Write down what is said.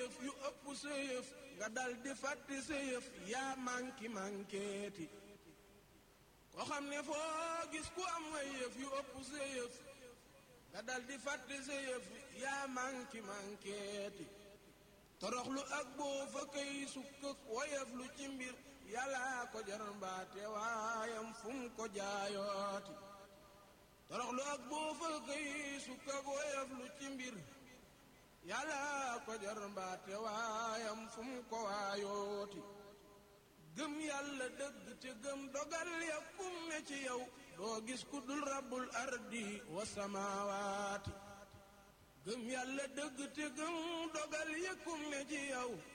yëf yu ëpp sa yëf nga dal di fàtte sa yëf yaa manki mankeeti ko xam ne foo gis ku am ay yëf yu ëpp sa yëf nga dal di fàtte sa yëf yaa manki mankeeti toroxlu ak boo fa kay sukkëk woyef lu ci mbir yàlla ko jar mbaate waayam fu mu ko jaayooti toroxlu ak boo fa kay sukkëk woyef lu ci mbir yàlla ko jar mbaate waayam fu mu ko waayooti gëm yàlla dëgg te gëm dogal ya kum ne ci yow doo gis ku dul rabbul ardi wa samaawaati gëm yàlla dëgg te gëm dogal ya kum ne ci yow